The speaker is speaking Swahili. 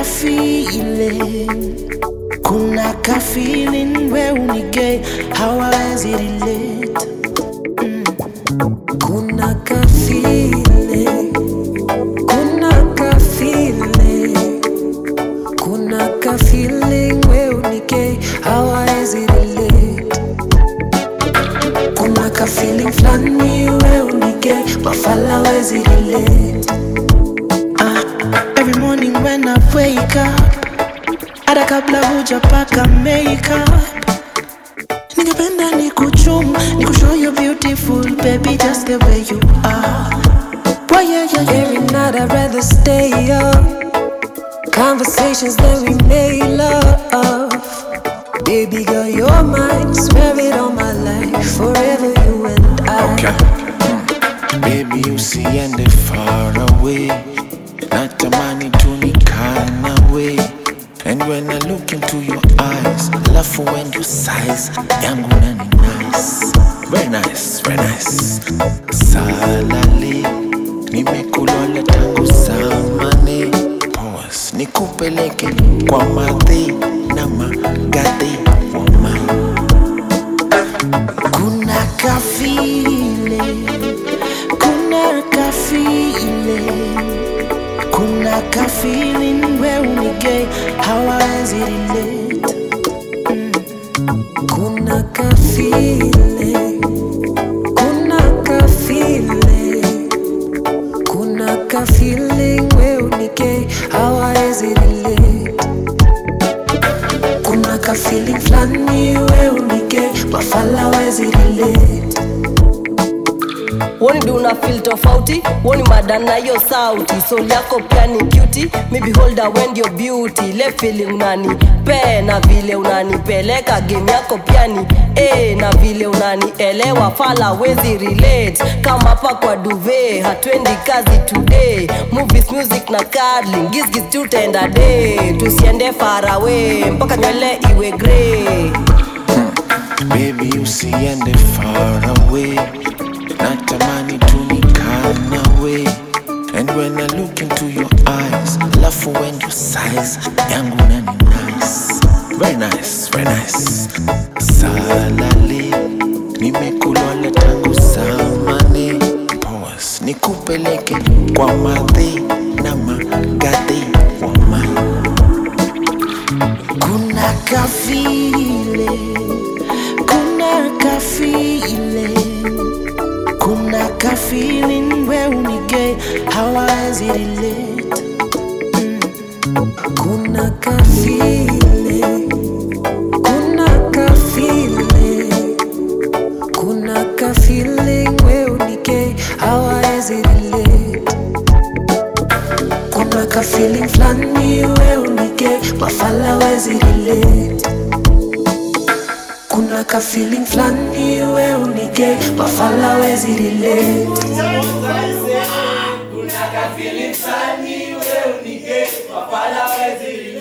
feeling, kuna ka feeling we unige hawawezi relate. Mm. Kuna ka feeling, kuna ka feeling, kuna ka feeling we unige hawawezi relate. Kuna ka feeling flani we unige mafala wezi relate. Ah, every morning when I wake up hata kabla hujapaka makeup ningependa ni kuchum ni kushow you beautiful baby just the way you are Boy, yeah, yeah, yeah. Every night I'd rather stay up Conversations that we made love Baby girl, you're mine Swear it on my life Forever you and I Okay. Mm. Baby usiende far away natamani tu nikaa nawe and when I look into your eyes alafu when you size yangu nani nice very nice very nice salali nimekulola tangu zamani pause nikupeleke kwa madhi na magadhi woman Kuna ka feeling, kuna ka feeling, kuna ka feeling we unige hawawezi relate. Mm. Kuna ka feeling, kuna ka feeling, kuna ka feeling we unige hawawezi relate. Kuna ka feeling flani we unige mafala wezi relate. woni do una feel tofauti woni madana hiyo sauti soul yako pia ni cutie maybe holder when your beauty le feeling unani pe na vile unanipeleka game yako pia ni eh na vile unanielewa fala wezi relate kama hapa kwa duve hatwendi kazi today movies music na cuddling gizgiz tutaenda day tusiende far away mpaka nywele iwe grey Baby usiende far away natamani tu nikaa nawe and when I look into your eyes alafu when you size yangu nani nice very nice very nice salali nimekulola tangu zamani pause nikupeleke kwa madhi na magadhi woman Kuna ka feeling, kuna ka feeling, kuna ka feeling we unige hawawezi relate. Mm. Kuna ka feeling, kuna ka feeling, kuna ka feeling we unige hawawezi relate. Kuna ka feeling flani we unige mafala wezi relate. Kuna ka feeling flani we unige mafala wezi relate. Kuna ka feeling fulani wewe unige mafala wezi